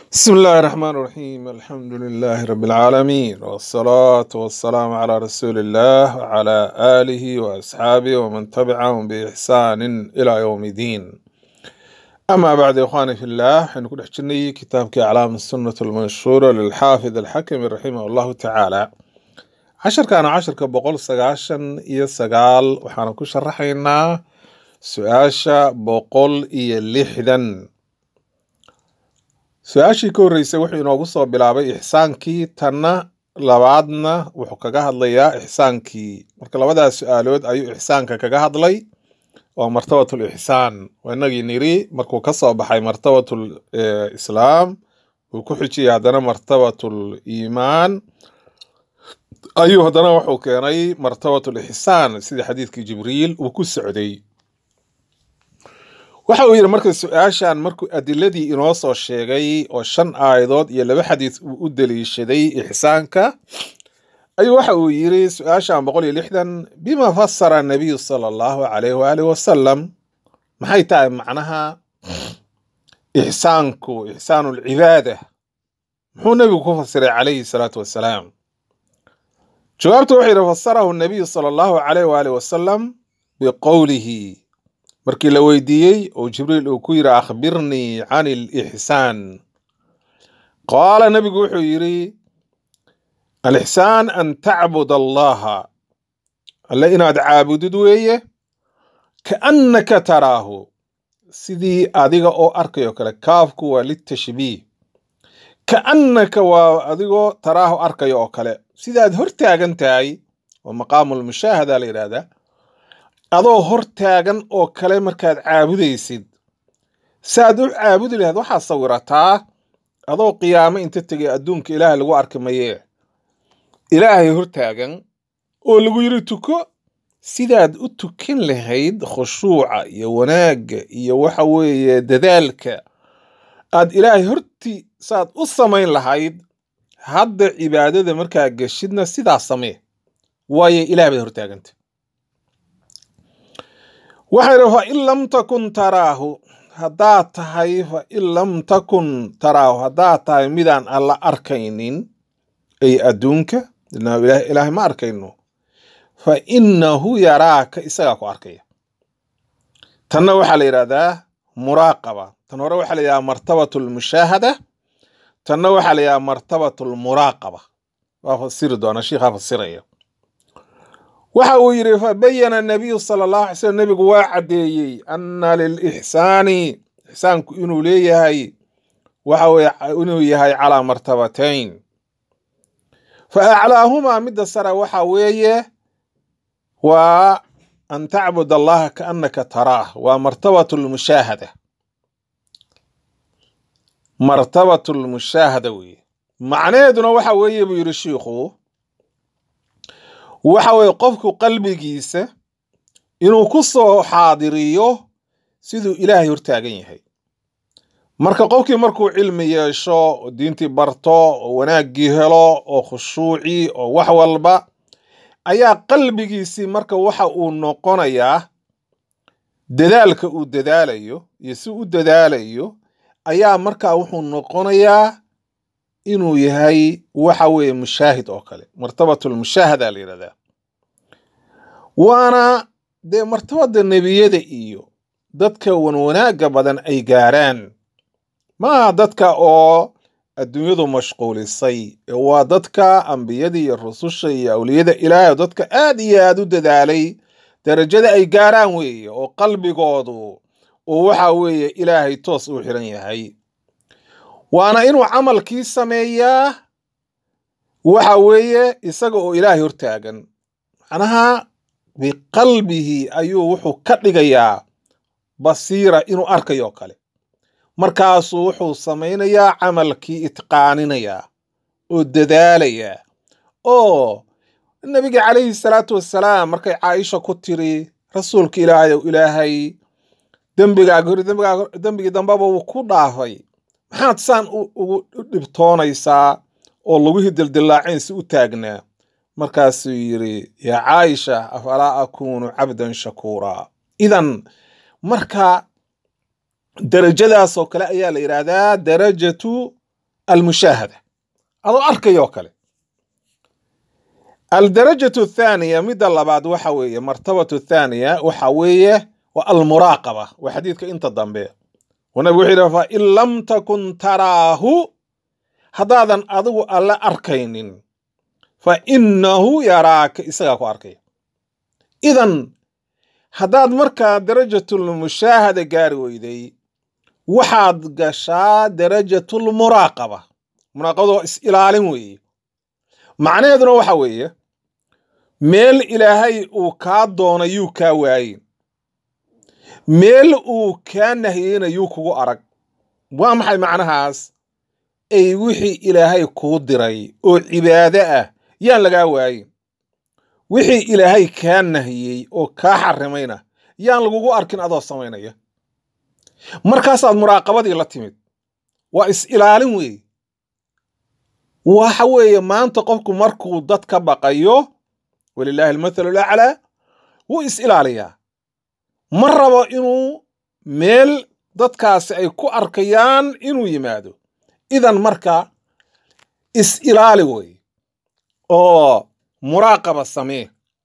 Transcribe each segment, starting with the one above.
بسم الله الرحمن الرحيم الحمد لله رب العالمين والصلاة والسلام على رسول الله وعلى آله وأصحابه ومن تبعهم بإحسان إلى يوم الدين أما بعد يا إخواني في الله حنكون حجني كتاب أعلام السنة المنشورة للحافظ الحكم رحمه الله تعالى عشر كان عشر كبقول سقاشن إيا سقال وحانا كو شرحينا سؤاشا بقول إيا لحدا su-aashii ka horreysay wuxuu inoogu soo bilaabay ixsaankii tanna labaadna wuxuu kaga hadlayaa ixsaankii marka labadaas su-aalood ayuu ixsaanka kaga hadlay waa martabatul ixsaan waa inagii niri markuu ka soo baxay martabatul islaam uu ku xijiyay haddana martabatul iimaan ayuu haddana wuxuu keenay martabatul ixsaan sidii xadiidkii jibriil uu ku socday waxa uu yidhi marka su-aashan markuu adiladii inoo soo sheegay oo shan aayadood iyo laba xadiis uu u daliishaday ixsaanka ayuu waxa uu yidhi su-aashan boqol iyo lixdan bima fasara nabiyu sala allahu calayh waaalih wasalam maxay tahay macnaha ixsaanku ixsaanu lcibaada muxuu nebigu ku fasiray calayhi salaatu wasalaam jawaabtu wuxuu yidhi fasarahu nabiyu sala allahu calayh waaalih wasalam biqowlihi markii la weydiiyey oo jibriil uu ku yidhi akhbirnii can ilixsaan qaala nebigu wuxuu yidhi alixsaan an tacbud allaha alle inaad caabudid weeye kaannaka taraahu sidii adiga oo arkayo kale kaafku waa litashbiih kaannaka waa adigoo taraahu arkayo oo kale sidaad hor taagan tahay oo maqaamulmushaahada la yidhahdaa adoo hor taagan oo kale markaad caabudaysid saaad u caabudi lahayd waxaad sawirataa adoo qiyaamo inta tegay adduunka ilaahay lagu arki mayee ilaahay hor taagan oo lagu yidhi tuko sidaad u tukin lahayd khushuuca iyo wanaagga iyo waxa weeye dadaalka aad ilaahay horti saad u samayn lahayd hadda cibaadada markaa geshidna sidaa samee waayo ilaah baad hortaaganta waxay idhi fa in lam takun taraahu haddaad tahay fa in lam takun taraahu haddaad tahay midaan alla arkaynin ay adduunka ilaahay ma arkayno fa innahu yaraaka isagaa ku arkaya tanna waxaa la yidhahdaa muraaqaba tan hore waxaa la yidhahdaa martabatu lmushaahada tanna waxaa la yidhahdaa martabatu lmuraaqaba waa fasiri doona shiikhaa fasiraya waxa uu yidhi fabayana nabiyu sala allahu alay slm nebigu waa caddeeyey anna lilixsaani ixsaanku inuu leeyahay waxa weye inuu yahay calaa martabatayn fa aclaahumaa midda sare waxa weeye waa an tacbud allaha kaannaka taraah waa martabatu lmushaahada martabatu lmushaahada weeye macnaheeduna waxa weeye buu yidhi shiikhu waxa weeye qofku qalbigiisa inuu ku soo xaadiriyo siduu ilaahay hortaagan yahay marka qofkii markuu cilmi yeesho oo diintii barto oo wanaaggii helo oo khushuuci oo wax walba ayaa qalbigiisii marka waxa uu noqonayaa dadaalka uu dadaalayo iyo si u dadaalayo ayaa markaa wuxuu noqonayaa inuu yahay waxa weeye mushaahid oo kale martabatulmushaahada la yidhahdaa waana dee martabada nebiyada iyo dadka wanwanaagga badan ay gaaraan maaha dadka oo adduunyadu mashquulisay waa dadka ambiyada iyo rususha iyo awliyada ilaahay oo dadka aad iyo aad u dadaalay darajada ay gaaraan weeye oo qalbigoodu uu waxa weeye ilaahay toos u xiran yahay waana inuu camalkii sameeyaa waxa weeye isaga oo ilaahay hortaagan macnaha biqalbihi ayuu wuxuu ka dhigayaa basiira inuu arkayo kale markaasuu wuxuu samaynayaa camalkii itqaaninayaa oo dadaalayaa oo nebiga calayhi salaatu wassalaam markay caaisha ku tiri rasuulka ilaahay ow ilaahay dembigaaga hori dembigaaga dembigii dambeba wuu ku dhaafay maxaad saan ugu dhibtoonaysaa oo lagu hidildillaaceen si u taagnaa markaasuu yidhi yaa caaisha afalaa akuunu cabdan shakuuraa idan marka darajadaasoo kale ayaa la yidhaahdaa darajatu almushaahada adoo arkayoo kale aldarajatu athaaniya midda labaad waxa weeye martabatu thaaniya waxa weeye waa almuraaqaba waa xadiidka inta dambe oo nabigu wuxuu yidhi fa in lam takun taraahu haddaadan adigu alle arkaynin fa innahu yaraaka isagaa ku arkaya idan haddaad markaa darajatulmushaahada gaari weyday waxaad gashaa darajatulmuraaqaba muraaqabada waa is ilaalin weeye macnaheeduna waxa weeye meel ilaahay uu kaa doona yuu kaa waayin meel uu kaa nahiyeyna yuu kugu arag waa maxay macnahaas ay wixii ilaahay kuu diray oo cibaado ah yaan lagaa waayin wixii ilaahay kaa nahiyey oo kaa xarimayna yaan lagugu arkin adoo samaynaya markaasaad muraaqabadii la timid waa is ilaalin weeye waxa weeye maanta qofku markuu dad ka baqayo walilaahi almathalu laclaa wuu is ilaaliyaa ma rabo inuu meel dadkaasi ay ku arkayaan inuu yimaado idan marka is ilaali weeye oo muraaqaba samee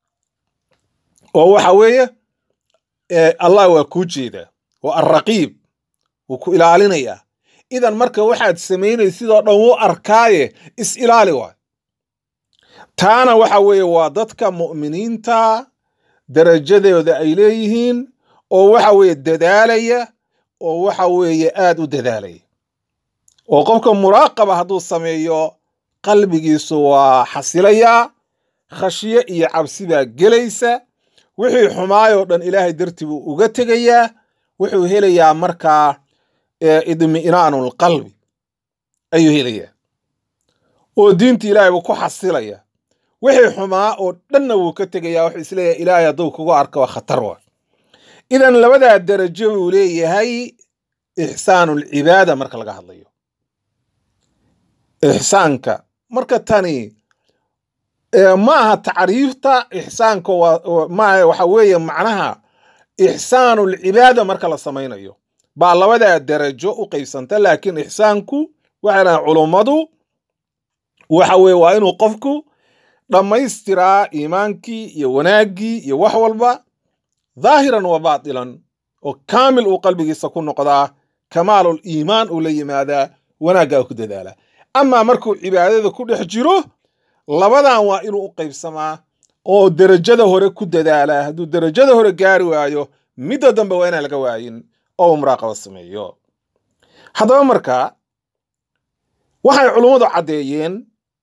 oo waxa weeye allah waa kuu jeedaa waa alraqiib wuu ku ilaalinayaa idan marka waxaad samaynay sidoo dhan wuu arkaaye is ilaali waay taana waxa weeye waa dadka mu'miniinta darajadooda ay leeyihiin oo waxa weeye dadaalaya oo waxa weeye aad u dadaalaya oo qofka muraaqaba hadduu sameeyo qalbigiisu waa xasilayaa khashyo iyo cabsi baa gelaysa wixii xumaayoo dhan ilaahay dartii buu uga tegayaa wuxuu helayaa markaa idmi'naanu lqalbi ayuu helayaa oo diinta ilaahay buu ku xasilaya wixii xumaa oo dhanna wuu ka tegayaa wuxuu isleeyahay ilaahay hadduu kugu arka waa khatar wa idan labadaa darajo buu leeyahay ixsaanulcibaada marka laga hadlayo ixsaanka marka tani ma aha tacriifta ixsaanka maaha waxa weeye macnaha ixsaanulcibaada marka la samaynayo baa labadaa darajo u qaybsanta laakiin ixsaanku waxay dhahan culummadu waxa weye waa inuu qofku dhammaystiraa iimaankii iyo wanaaggii iyo wax walba dhaahiran wa baatilan oo kaamil uu qalbigiisa ku noqdaa kamaalul iimaan uu la yimaadaa wanaaggaa ku dadaalaa amaa markuu cibaadada ku dhex jiro labadan waa inuu u qaybsamaa oo derajada hore ku dadaalaa hadduu derajada hore gaari waayo midda dambe waa inaan laga waayin oo uu muraaqaba sameeyo haddaba markaa waxay culummadu caddeeyeen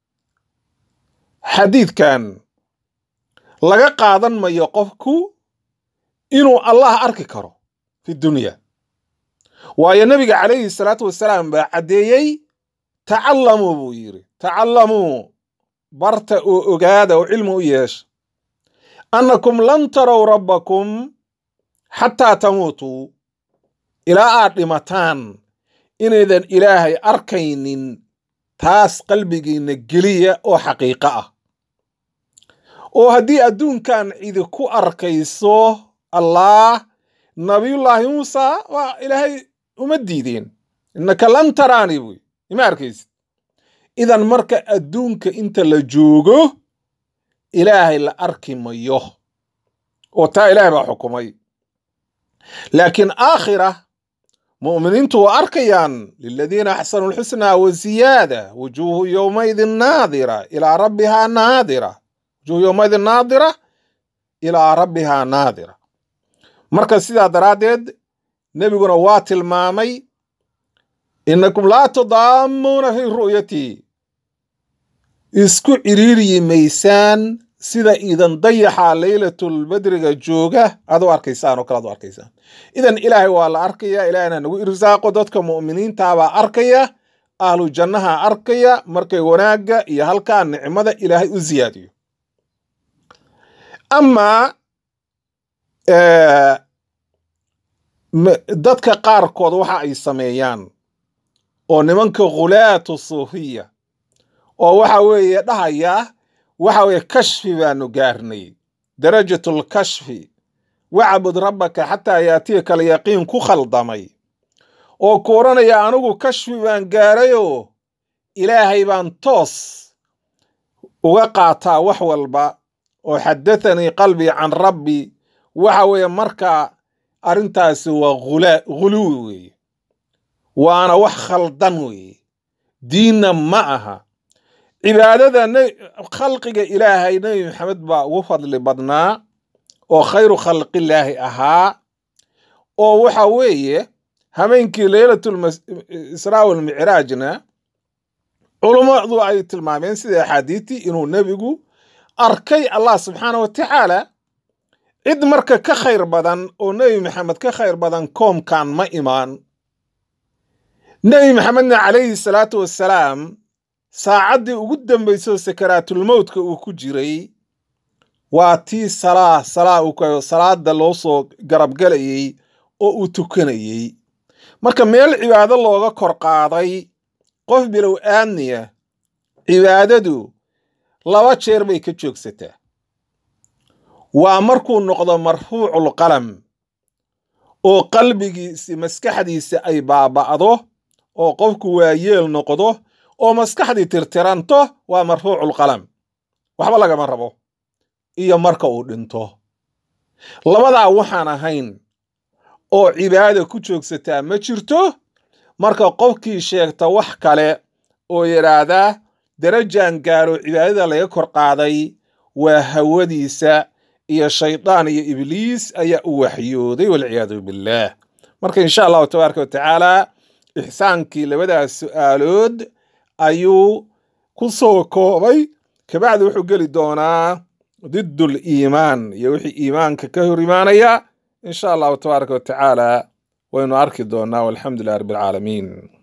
xadiidkan laga qaadan mayo qofku inuu allah arki karo fi dunya waayo nebiga calayhi salaatu wasalaam baa caddeeyey tacallamuu buu yidhi tacallamuu barta oo ogaada oo cilmi u yeesha annakum lan tarow rabbakum xataa tamuutuu ilaa aad dhimataan inaydan ilaahay arkaynin taas qalbigiinna geliya oo xaqiiqo ah oo haddii adduunkan cidi ku arkayso allah nabiyullaahi muusa waa ilaahay uma diideen innaka lan taraani buy ima arkaysid idan marka adduunka inta la joogo ilaahay la arki mayo oo taa ilaahay baa xukumay laakiin aakhira mu'miniintu waa arkayaan liladiina axsanu lxusnaa wa ziyaada wujuuhu yowmaidin naadira ilaa rabbihaa naadira wujuuhu yowmaidin naadira ilaa rabbihaa naadira marka sidaa daraaddeed nebiguna waa tilmaamay innakum laa tudaamuuna fii ru'yatii isku ciriiriyi maysaan sida idan dayaxa leylatulbadriga jooga aad u arkaysaan oo kale ad u arkaysaan idan ilaahay waa la arkaya ilaahayna nagu irsaaqo dadka mu'miniintaabaa arkaya ahlu jannaha arkaya markay wanaagga iyo halkaa nicmada ilaahay u siyaadiyo amaa dadka qaarkood waxa ay sameeyaan oo nimanka khulaatu suufiya oo waxa weeye dhahaya waxa weeye kashfi baanu gaarnay darajatul kashfi wacbud rabbaka xataa yaatiyaka alyaqiin ku khaldamay oo ku odhanaya anigu kashfi baan gaarayoo ilaahay baan toos uga qaataa wax walba oo xadathanii qalbii can rabbi waxa weeye markaa arrintaasi waa ghula- ghuluwi weeye waana wax khaldan weeye diinna ma aha cibaadada ne- khalqiga ilaahay nebi maxamed baa ugu fadli badnaa oo khayru khalqillaahi ahaa oo waxa weeye habeenkii leylatlisraa walmicraajna culummadu ay tilmaameen sida axaadiitii inuu nebigu arkay allah subxaana wa tacaala cid marka ka khayr badan oo nebi maxamed ka khayr badan koomkan ma imaan nebi maxamedna calayhi salaatu wassalaam saacaddii ugu dambaysay oo sakaraatulmowtka uu ku jiray waa tii salaa salaa uu kayo salaada loo soo garabgelayey oo uu tukanayey marka meel cibaado looga kor qaaday qof bilow aadniya cibaadadu laba jeer bay ka joogsataa waa markuu noqdo marfuucul qalam oo qalbigiisi maskaxdiisi ay baaba'do oo qofku waayeel noqdo oo maskaxdii tirtiranto waa marfuucul qalam waxba lagama rabo iyo marka uu dhinto labadaa waxaan ahayn oo cibaada ku joogsataa ma jirto marka qofkii sheegta wax kale oo yidhaahdaa darajaan gaaro cibaadada laga kor qaaday waa hawadiisa iyo shaydaan iyo ibliis ayaa u waxyooday walciyaadu billaah marka insha allahu tabaaraka wa tacaala ixsaankii labadaas su'aalood ayuu ku soo koobay kabacdi wuxuu geli doonaa diddul iimaan iyo wixii iimaanka ka hor imaanaya insha allahu tabaaraka wa tacaala waynu arki doonaa walxamdu lilah rabbi alcaalamiin